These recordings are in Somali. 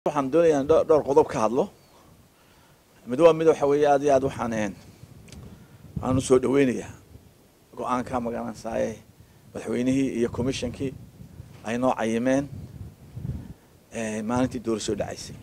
waxaan doonayaa dho- dhowr qodob ka hadlo mid waa mid waxa weeye aad iyo aad waxaan een waxaan u soo dhaweynayaa go-aanka magaranaysaye madaxweynihii iyo commissionkii ay noo cayimeen ee, maalintii doorasho dhacaysay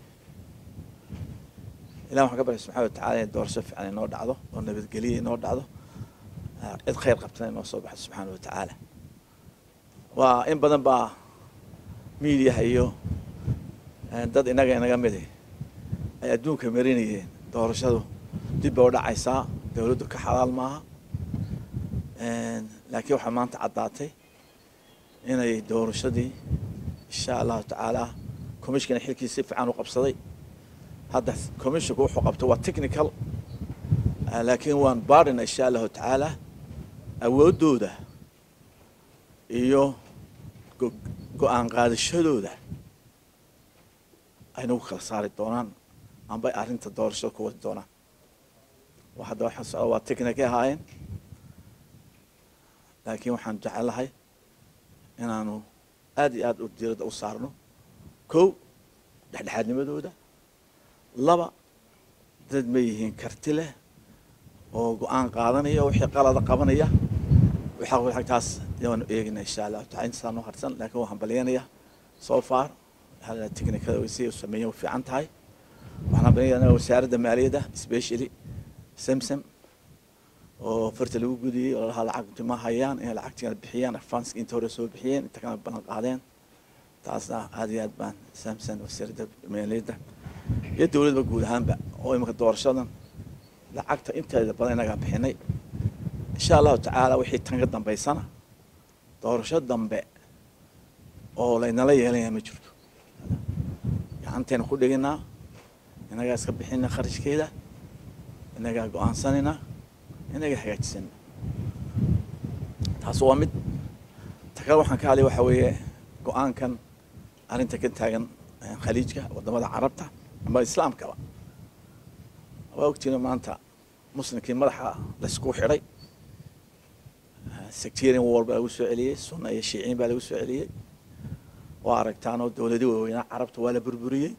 ilah waxaan ka baryay subxana wa tacaala in doorasho fiican inoo dhacdo oo nabadgelye inoo dhacdo ah, cid khayr qabtana inoo soo baxdo subxaana wa tacaala waa in badan baa miidiyaha iyo eh, dad inaga inaga midi ay adduunka marinayeen doorashadu dib bay u dhacaysaa dowladdu ka xalaal maaha laakiin waxaa maanta caddaatay inay doorashadii insha allahu tacaala commissionkana xilkiisa si fiican u qabsaday hadda commissionku wuxuu qabtay waa technical ah, laakiin waan baarina insha allahu tacaala awooddooda iyo go- go-aan qaadashadooda ay nagu kala saari doonaan amba ay arrinta doorashada ku wadi doonaan wa hadda waxaan socda waa technicay ahaayeen laakiin waxaan jecelahay inaanu aad iyo aad u diiradda u saarno kow dhexdhexaadnimadooda laba dad ma yihiin karti leh oo go-aan qaadanaya oo wixii qalada qabanaya waxaa taas waanu eegina insha allahu taala intasaa noo harsan laakiin waan hambalyanaya so far hal technicada way si sameeyeen way fiican tahay waxaan hambalyanaya wasaaradda maaliyadda specially samsam oo farta lagu gudiyey oo lalahaa lacagti ma hayaan inay lacagtiina bixiyaan advanska inta hore soo bixiyeen inta kana ballan qaadeen taasna aad iyo aad baan samson wasaaradda maaliyadda iyo dowladba guud ahaanba oo imika doorashadan lacagta inteeda badan inagaa bixinay insha allahu tacaala wixii tan ka dambaysana doorasho dambe oo laynala yeelaya ma jirto gacanteena ku dhiginaa inagaa iska bixina kharashkeeda inagaa go-aansanayna inagaa hagaajisana taas waa mid ta kale waxaan ka hadlay waxa weeye go-aankan arrinta ka taagan eh, khaliijka wadamada carabta ama islaamkaba waa ogtiina maanta muslimkii madaxa laysku xidhay sectarian war baa lagu soo celiyey sunna iyo shiiciin baa lagu soo celiyey waa aragtaanoo dowladii waaweynaa carabta waa la burburiyey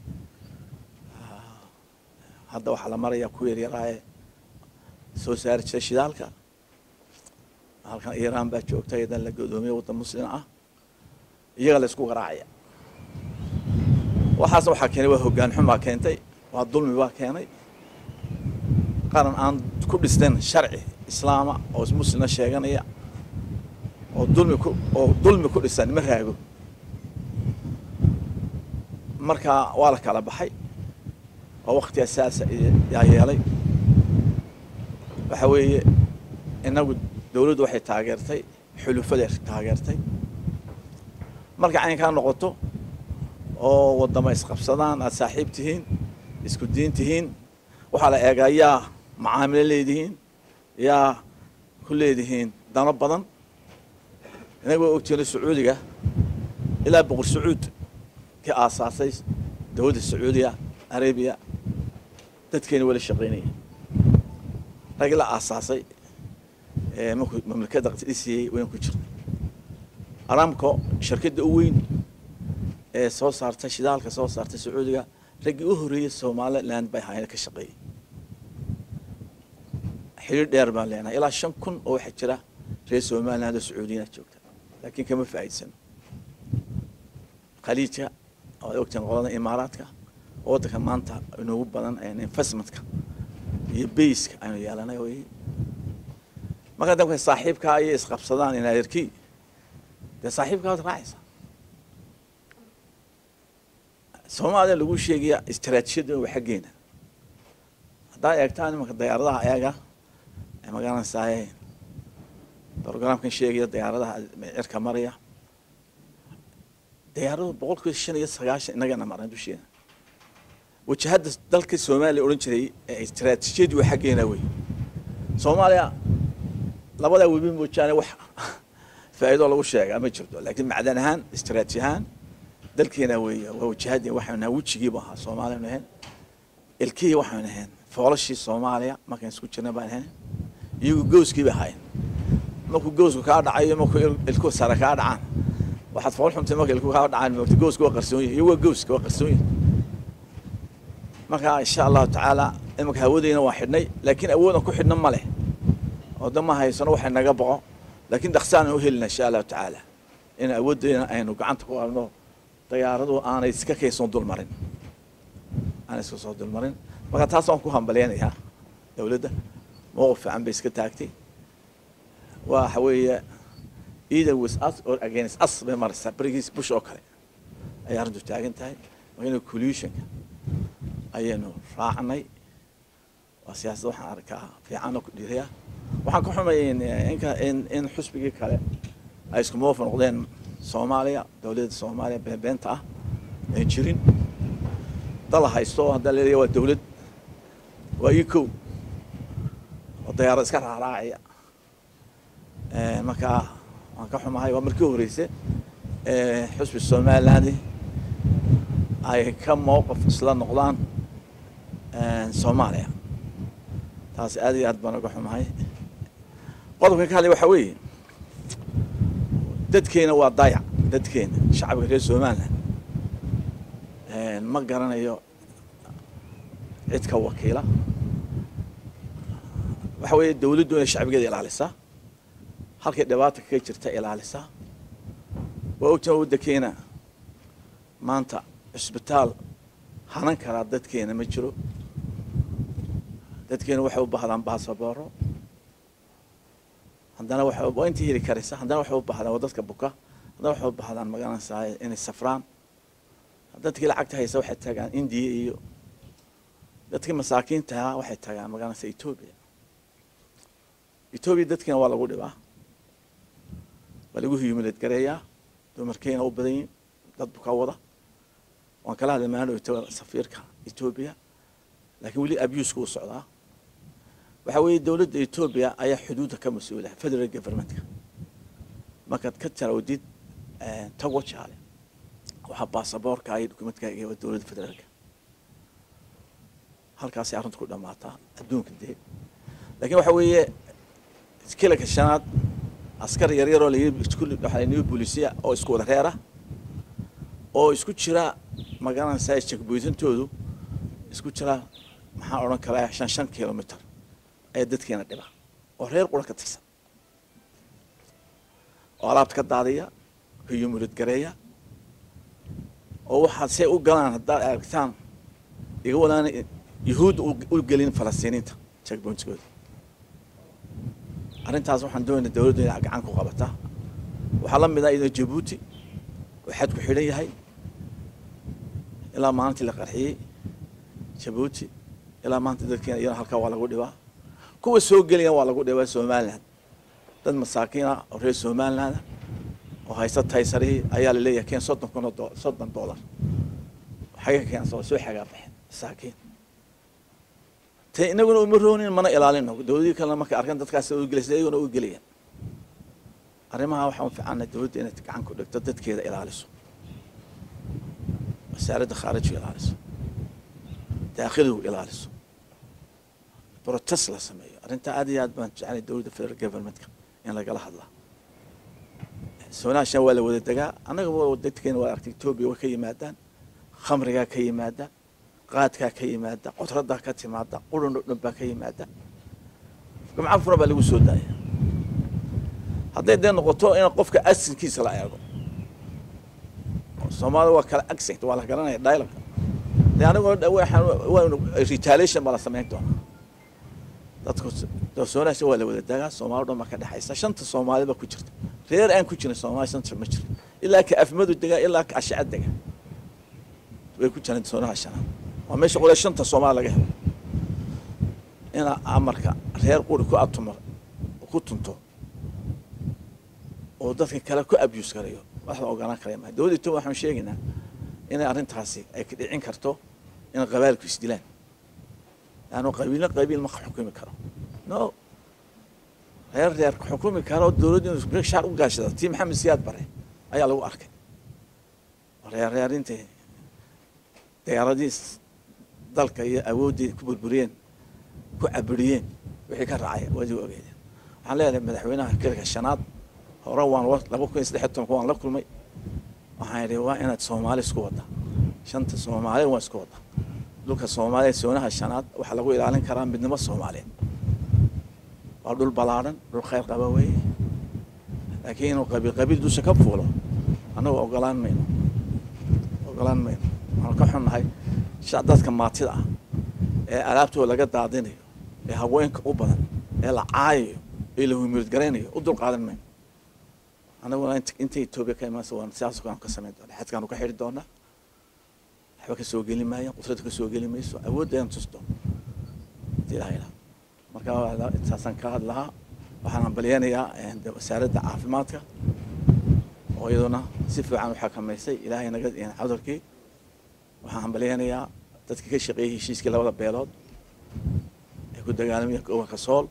hadda waxaa la marayaa ku yaryaraa ee soo saari jiray shidaalka halkan iiraan baa joogta iyadan la godoomiyey waddan muslim ah iyaga la isku garaacaya waxaasna waxaa keenay waa hoggaan xumaa keentay waa dulmi baa keenay qaran aan ku dhisnayn sharci islaama oo muslimna sheeganaya oo dulmi ku oo dulmi ku dhisan ma raago marka waa la kala baxay oo wakti asaasa yaa yeelay waxa weeye inagu dowladdu waxay taageertay xulufaday taageertay marka caynkaa noqoto oo wadama isqabsadaan aad saaxiib tihiin isku diin tihiin waxaa la eegaa yaa macaamilo leedihiin yaa ku leedihiin dano badan inaga waa ogtiino sacuudiga ilaa boqor sacuud ka aasaasay dowladda sacuudiya arabiya dadkeena wala shaqaynaya rag la aasaasay ee markuu mamlakadda dhisiyey wayn ku jirnay aramco shirkadda u weyn ee soo saartay shidaalka soo saartay sacuudiga raggii u horreeyey somaliland bay ahaayeen ka shaqeeyey xiriir dheer baan leenahay ilaa shan kun oo waxaa jira reer somaliland oo sacuudiyiina joogta laakiin kama faa'iidsano khaliijka oo ogtaan qolada imaaraadka oo waddanka maanta inoogu badan investmentka iyo bayska aynu yeelanay wey marka damka saaxiibkaa ayay isqabsadaan inaaderkii dee saaxiibkaa waad raacaysa soomaaliya lagu sheegaya istaraatiijiyadda waa xaggeena haddaa eegtaan imanka diyaaradaha eega magaranaysaay programkan sheegaya diyaaradaha cirka maraya diyaaradu boqolkiiba shan iyo sagaashan inagana marna dusheena wajahadda dalka soomaaliya odhan jiray ee istaraatiijiyadii waa xaggeena wey soomaaliya labadaa webi moojaane wax faa'iidoo lagu sheegaa ma jirto laakiin macdan ahaan istaraatiiji ahaan dalkeena weeye waa wajahadii waxaynu nahay wejigiibu ahaa soomaaliyanu ahayn ilkihii waxaynu ahayn foolashii soomaaliya markaan isku jirna baan ahayn iyagu gowskii bay ahaayeen markuu gowsku kaa dhacayo markuu ilku sare kaa dhacaan waxaad fool xuntay marka ilku kaa dhacaan moogta gowska waa qarsoon yihin iyo waa gowska waa qarsoon yihin marka insha allahu tacaala imanka hawadeyna waan xidhnay laakiin awoodan ku xidhna ma leh oo da ma haysano waxay naga boqo laakiin dhaqsaanaan u helina insha allahu tacaala in awoodeyna aynu gacanta ku qabno dayaaradu aanay iska kaysoon dulmarin aanay iska soo dulmarin marka taas waan ku hambalyaynayaa dowladda mowqif fiican bay iska taagtay waxa weeye either with us or against us bay maraysaa berigiis bush oo kale ayay arrintu taagan tahay marka ina collusionka ayaynu raacnay waa siyaasad waxaan arkaa fiican oo ku dhiiraya waxaan ka xumay inka in in xusbigii kale ay isku moofa noqdeen soomaaliya dowladda soomaaliya beenbeenta ah aan jirin dala haysto oo haddaa leeyahay waa dowlad waa ii kow oo dayaarad iska raaraacaya marka waan ka xumahay waa markii horeyse xusbi somaliland ay ka mowqif isla noqdaan soomaaliya taas aad iyo aad baan uga xumahay qodobkan ka hadlay waxaa weeye dadkeena waa dayac dadkeena shacabka reer somaliland ma garanayo cid ka wakiila waxa weeye dowladdu inay shacbigeeda ilaalisaa halkay dhibaata kaga jirta ilaalisaa waa ogtaa waddankeena maanta cisbitaal hanan karaa dadkeena ma jiro dadkeena waxay u baahdaan baasabooro haddana waxay waa intii heli karaysa haddana waxay u baahdaan waa dadka buka haddana waxay u baahdaan magaranaysaa inay safraan dadkii lacagta haysa waxay tagaan indiya iyo dadkii masaakiintaha waxay tagaan magaranaysa etoobiya etoobiya dadkiina waa lagu dhibaa waa lagu humilad gareeyaa dumarkeena u badan yihin dad buka wada waan kala hadlay maano safiirka etoobiya laakiin weli abuska u socdaa waxaa weeye dowladda etoobiya ayaa xuduudda ka mas-uula federal governmentka markaad ka tarawdid tago jaale waxaa baasaboorka iyo dokumentkaaga waa dowladda federaalka halkaasay arrintu ku dhammaataa adduunka dee laakiin waxa weeye kilanka shanaad askar yaryaroo layihi boolisiya oo isku wada reera oo isku jira magaranaysaa jekboytantoodu isku jira maxaan odhan karaa shan shan kilomitr ayaa dadkeena dhiba oo reer qura ka tirsan oo alaabta ka daadiya kayumulad gareeya oo waxaad say u galaan haddaad aragtaan iga wadaan yahuudda u gelin falastiiniinta jekboyntkooda arrintaas waxaan doonayna dowladda inay gacan ku qabataa waxaa la mid ah iyadoo jabuuti oo xad ku xidhan yahay ilaa maalintii la qarxiyey jabuuti ilaa maanta dadkeena iyana halkaa waa lagu dhibaa kuwa soo gelaya waa lagu dhibaa somaliland dad masaakiin ah oo reer somaliland ah oo haysta taysarihii ayaa laleeyahay keen soddon kun oo soddon dollar xaga keen soo soo xagaa baxeen masaakiin te inaguna uma roonin mana ilaalino dowladii kalena markay arkaan dadkaas u gelaysa iyaguna u gelayaan arrimaha waxaan u fiicana dowladda inay gacan ku dhigto dadkeeda ilaaliso wasaaradda khaarijiga ilaaliso daakhiligu ilaaliso protest la sameeyo arrintaa aad iyo aad baan jecelay dowladda federal governmentka in lagala hadlaa soonaashan waa la wada degaa annaga dadkeena waa aragtay etoobiya way ka yimaadaan khamrigaa ka yimaada qaadkaa ka yimaada qotradaa ka timaada qurun o dhan baa ka yimaada gamca fura baa lagu soo daaya hadday dee noqoto in qofka asinkiisa la eego soomaalida waa kala accent waa la garanaya dialogue de anigoo waanu retaliation baa la samayn doonaa dadku soonaasha waa la wada dagaa soomaali dhan baa ka dhexaysa shanta soomaali baa ku jirta reer aan ku jirin soomaali shanta ma jiro ilaa ka afmadu degaa ilaa ka ashaca dega way ku jiraan soonaha shanaad waa meesha qole shanta soomaali laga helo ina amarka reer quri ku atumar ku tunto oo dadka kale ku abuse garayo wax la ogolaan karaya maha dowladda etoobiya waxaan sheegaynaa inay arrintaasi ay ka dhicin karto in qabailku isdilaan laannu qabiilna qabiil ma xukumi karo no reer reer xukumi karo dowladdu inu shaar u gaashada tii maxamed siyaad bare ayaa lagu arkay reer reer intay diyaaradii dalka iyo awooddii ku burburiyeen ku cabiriyeen wixii ka raacay waadi ogeedeen waxaan leedahay madaxweynaha kilka shanaad hore waan laba kun iyo saddex tobanka waan la kulmay waxaan idhi waa inaad soomaali isku wadda shanta soomaali waan isku wadda dhulka soomaaliya soonaha shanaad waxaa lagu ilaalin karaa midnimo soomaaliyeed waa dhul ballaadhan dhul khayr qaba weeye laakiin inuu qabiil qabiil dusha ka fuulo annagu ogolaan mayno ogolaan mayno waxaanu ka xunnahay sha dadka maatida ah ee alaabtooda laga daadinayo ee haweenka u badan ee la caayayo ee la humiridgaraynayo u dul qaadan mayno annaguna inta etoobiya ka imaansa waan sidaas kaanu ka samayn doona xadkaanu ka xidhi doonaa waxba ka soo geli maayaan qudrada ka soo geli mayso awooddeedan tusto hadii ilaha ilaa marka intaasaan ka hadlahaa waxaan hambalyeynayaa wasaaradda caafimaadka oo iyaduna si fiican u xakamaysay ilaahay naga cudurkii waxaan hambalyeynayaa dadkii ka shaqeeyey heshiiskii labada beelood ee ku dagaalamaya gobolka sool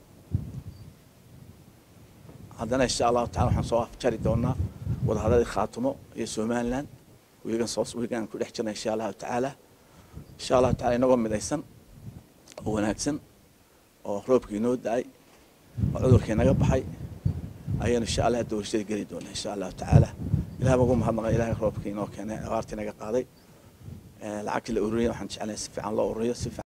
haddana insha allahu tacala waxaan soo afjari doonaa wadahadladii khaatumo iyo somaliland wiigan soo wiigan ku dhex jirna insha allahu tacaala insha allahu tacala inagoo midaysan oo wanaagsan oo roobkii inoo da-ay oo cudurkii naga baxay ayaynu insha allah doorashada geli doonaa insha allahu tacaala ilahay baan ugu mahadnaqa ilahay roobkii inoo keenay abaartii naga qaaday lacagtii la ururiyay waxaan jeclahay si fiican loo ururiyo si fiican